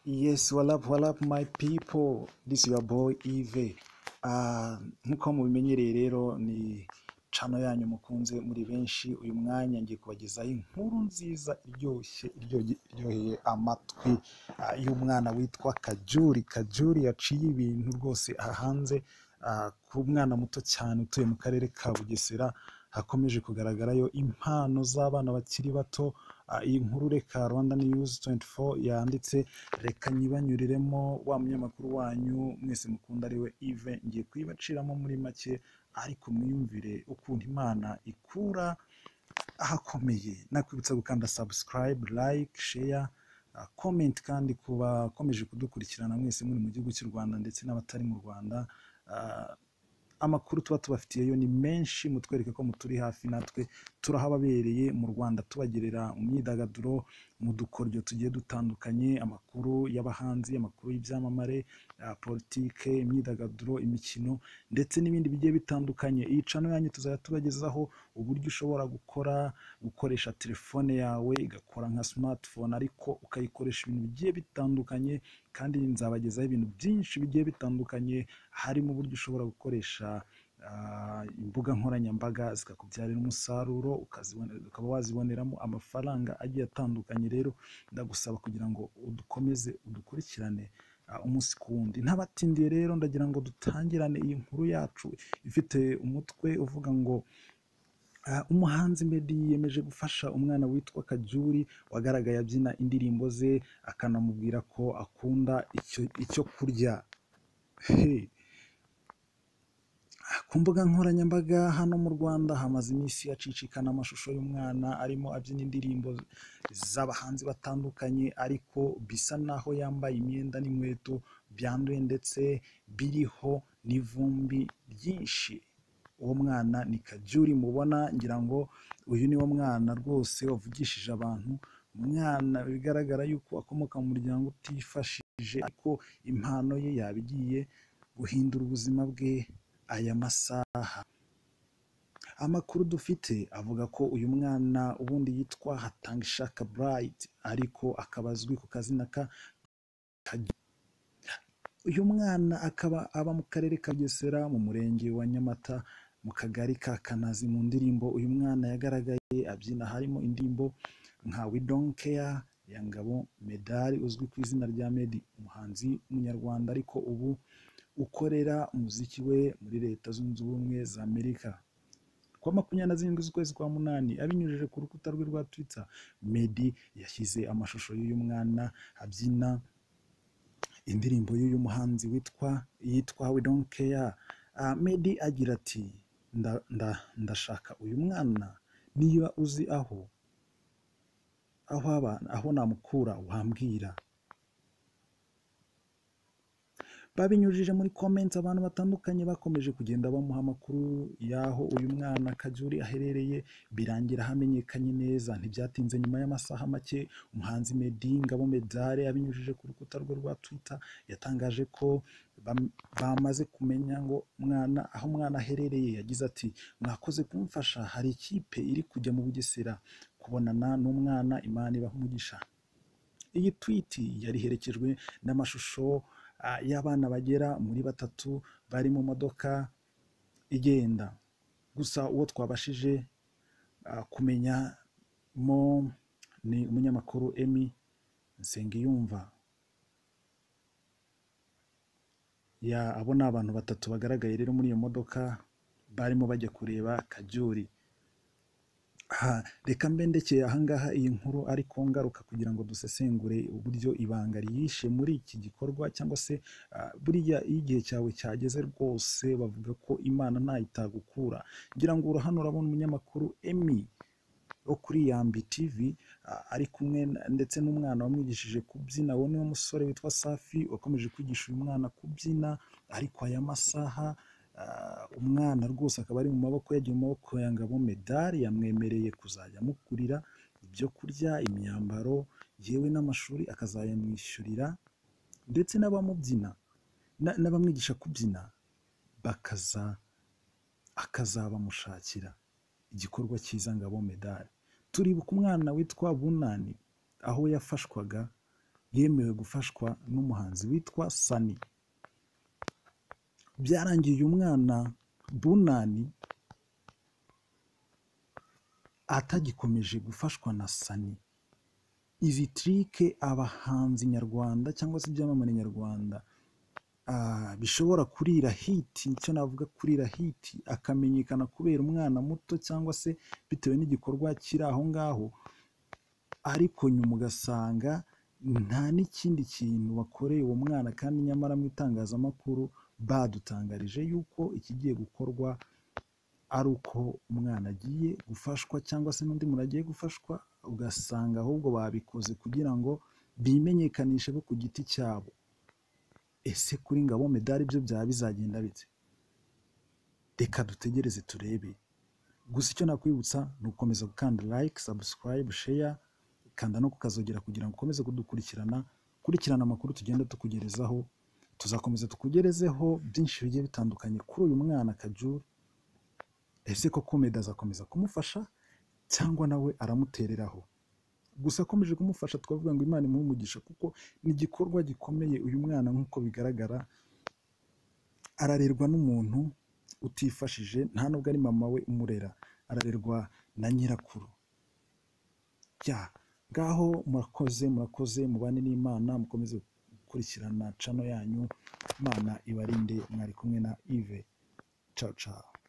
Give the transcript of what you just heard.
Yes, what up, what up, my people? This is your boy Eve. Ah, nk'uko mubimenyereye rero ni channel yanyu mukunze muri benshi uyu mwanya ngiye kubagezaho inkuru nziza iryoshye iryoge- iryoheye amatwi ah, y'umwana witwa Kajuri. Kajuri yaciye ibintu rwose aha hanze ah, ku mwana muto cyane utuye mu karere ka Bugesera hakomeje kugaragarayo impano z'abana bakiri bato Ah, iyi nkuru reka rwanda news 24 yanditse reka nyibanyuriremo wa munyamakuru wanyu mwese mukunda ariwe ive ngiye kuyibaciramo muri make ariko mwiyumvire ukuntu imana ikura ahakomeye nakwibutsa gukanda subscribe like share ah, comment kandi ku bakomeje kudukurikirana mwese muri mu gihugu cy'u rwanda ndetse n'abatari mu rwanda Ah, amakuru tuba tubafitiye yo ni menshi mutwereke ko muturi hafi natwe turahababereye mu rwanda tubagerera mu myidagaduro mu dukoryo tugiye dutandukanye amakuru y'abahanzi amakuru y'ibyamamare ah, politike imyidagaduro imikino ndetse n'ibindi bigiye bitandukanye iyi cano yanyu tuzajya tubagezaho uburyo ushobora gukora gukoresha telefone yawe igakora nka smartphone ariko ukayikoresha ibintu bigiye bitandukanye kandi nzabagezaho ibintu byinshi bigiye bitandukanye harimo uburyo ushobora gukoresha ah, imbuga nkoranyambaga zikakubyarira umusaruro ukazibonera- ukaba waziboneramo amafaranga agiye atandukanye rero ndagusaba kugira ngo udukomeze udukurikirane ah, umunsi ku wundi ntabatindiye rero ndagira ngo dutangirane iyi nkuru yacu ifite umutwe uvuga ngo Ah, umuhanzi Meddy yiyemeje gufasha umwana witwa Kajuri wagaragaye abyina indirimbo ze akanamubwira ko akunda icyo, icyo kurya hey. Ku mbuga nkoranyambaga hano mu Rwanda hamaze iminsi hacicikana amashusho y'umwana arimo abyina indirimbo z'abahanzi batandukanye ariko bisa naho yambaye imyenda n'inkweto byanduye ndetse biriho n'ivumbi ryinshi uwo mwana ni kajuri mubona ngira ngo uyu ni wo mwana rwose wavugishije abantu umwana bigaragara yuko akomoka mu muryango utifashije ariko impano ye yaba igiye guhindura ubuzima bwe aya masaha amakuru dufite avuga ko uyu mwana ubundi yitwa hatangishaka bright ariko akaba azwi ku kazina ka Kaju- uyu mwana akaba aba mu karere ka Bugesera mu murenge wa Nyamata mu kagari ka Kanazi mu ndirimbo uyu mwana yagaragaye abyina harimo indirimbo nka We Don't Care ya Ngabo Medali uzwi ku izina rya Meddy umuhanzi w'umunyarwanda ariko ubu ukorera umuziki we muri leta zunze ubumwe za Amerika kuwa makumyabiri na zirindwi z'ukwezi kwa munani abinyujije ku rukuta rwe rwa twitter meddy yashyize amashusho y'uyu mwana abyina indirimbo y'uyu muhanzi witwa yitwa we don't care Ah, meddy agira ati "Nda- nda- ndashaka uyu mwana niba uzi aho aho aba aho namukura wambwira babinyujije muri comments abantu batandukanye bakomeje kugenda bamuha amakuru y'aho uyu mwana Kajuri aherereye birangira hamenyekanye neza ntibyatinze nyuma y'amasaha make umuhanzi Meddy Ngabo Medare abinyujije ku rukuta rwe rwa Twitter yatangaje ko bam- bamaze kumenya ngo mwana aho umwana aherereye yagize ati mwakoze kumfasha hari ikipe iri kujya mu Bugesera kubonana n'umwana Imana ibaha umugisha iyi tweet yari iherekejwe n'amashusho ah, y'abana bagera muri batatu bari mu modoka igenda gusa uwo twabashije ah, kumenyamo ni umunyamakuru emi nsengiyumva ya abo ni abantu batatu bagaragaye rero muri iyo modoka barimo bajya kureba kajuri Aha, reka mbe ndekeye ahangaha iyi nkuru ariko ngaruka kugira ngo dusesengure uburyo ibanga ryihishe muri iki gikorwa cyangwa se ah, buriya iyo igihe cyawe cyageze rwose bavuga ko imana ntayitagukura ngira ngo ura hano urabona umunyamakuru emi wo kuri yambi tv ah, ari kumwe na- ndetse n'umwana wamwigishije kubyina we niwo musore witwa safi wakomeje kwigisha uyu mwana kubyina ariko aya masaha ah, umwana rwose akaba ari mu maboko yagiye mu maboko ya ngabo medali yamwemereye kuzajya amugurira ibyo kurya imyambaro yewe n'amashuri akazayamwishyurira ndetse n'abamubyina na- n'abamwigisha kubyina bakaza akazabamushakira igikorwa cyiza ngabo medali turibuka umwana witwa bunani aho yafashwaga yemewe gufashwa n'umuhanzi witwa sani byarangiye uyu mwana bunani atagikomeje gufashwa na sani izi tirike abahanzi nyarwanda cyangwa se ibyamamare nyarwanda ah, bishobora kurira hiti icyo navuga kurira hiti akamenyekana kubera umwana muto cyangwa se bitewe n'igikorwa kiri aho ngaho ariko nyuma ugasanga nta n'ikindi kintu wakoreye uwo mwana kandi nyamara mu itangazamakuru badutangarije yuko ikigiye gukorwa ari uko umwana agiye gufashwa cyangwa se n'undi muntu agiye gufashwa ugasanga ahubwo babikoze kugira ngo bimenyekanishe bo ku giti cyabo ese kuri ngabo medali byo byaba bizagenda bite reka dutegereze turebe gusa icyo nakwibutsa ni ugukomeza gukanda like subscribe share kanda no kukazogera kugira ngo ukomeze kudukurikirana kurikirana amakuru tugenda tukugerezaho tuzakomeza tukugerezeho byinshi bigiye bitandukanye kuri uyu mwana kajuru ese koko meda azakomeza kumufasha cyangwa nawe aramutereraho gusa akomeje kumufasha twavuga ngo imana imuhe umugisha kuko ni igikorwa gikomeye uyu mwana nk'uko bigaragara ararerwa n'umuntu utifashije nta nubwo ari mama we umurera ararerwa na nyirakuru ya ngaho murakoze murakoze mubane n'imana mukomeze gukurikirana cano yanyu imana ibarinde mwari kumwe na ive caca